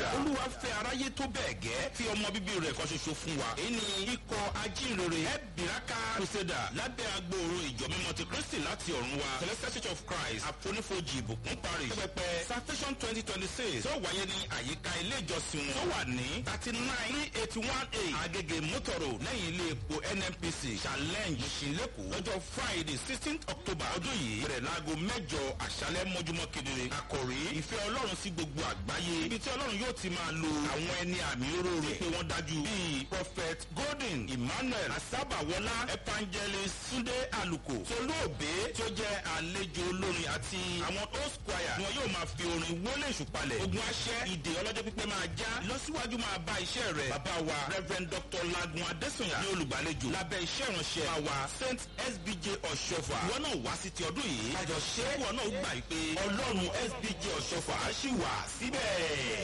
hallelujah. olúwa fẹ́ aráyé tó bẹ́ẹ̀ gẹ́ tí ọmọ bíbí rẹ̀ kan ṣoṣo fún wa. èyí ni ikọ̀ ajínrere ẹ̀bìràkà crusader lábẹ́ agbóòrò ìjọ mímọ́ ti kristi láti ọ̀run wa celestial church of christ àfonífojì ìbùkún parish pẹpẹ salvation twenty twenty six tó wáyé ní àyíká ilé ìjọsìn wọn tó wà ní thirty nine three eighty one eight agege motoro lẹ́yìn ilé epo nnpc challenge ìṣìlẹ̀kùn lọ́jọ́ friday sixteenth october ọdún yìí bẹ̀rẹ̀ láago mẹ́jọ àṣálẹ́ mọ́júmọ́ kedere àkòrí ìfẹ́ ọlọ́run sí gbogbo àgbáyé ibi tí ọlọ́run yóò ti máa lo àwọn ẹni àmì oróró pé wọ́n dájú bíi prophet golden emmanuel asábàwọlá evangelist sunday aluko tolóòbé tí ó jẹ́ àlejò olórin àti àwọn host choir ni wọn yóò máa fi orin wọlé ìṣùpalẹ̀ ogun aṣẹ́ ìdè ọlọ́jọ́ pípẹ́ máa já lọ́síwájú máa bá iṣẹ́ rẹ̀ bàbá wa reverend dr lagun adesanya ní olùgbàlejò lábẹ́ iṣẹ́ ìránṣẹ́ àwa saint sbj ọ̀ṣọ́fà ìwọ náà wá sí ti ọdún yìí àjọṣe ìwọ náà gbà pé ọlọ́run sbj ọ̀ṣọ́fà á ṣì wà síbẹ̀.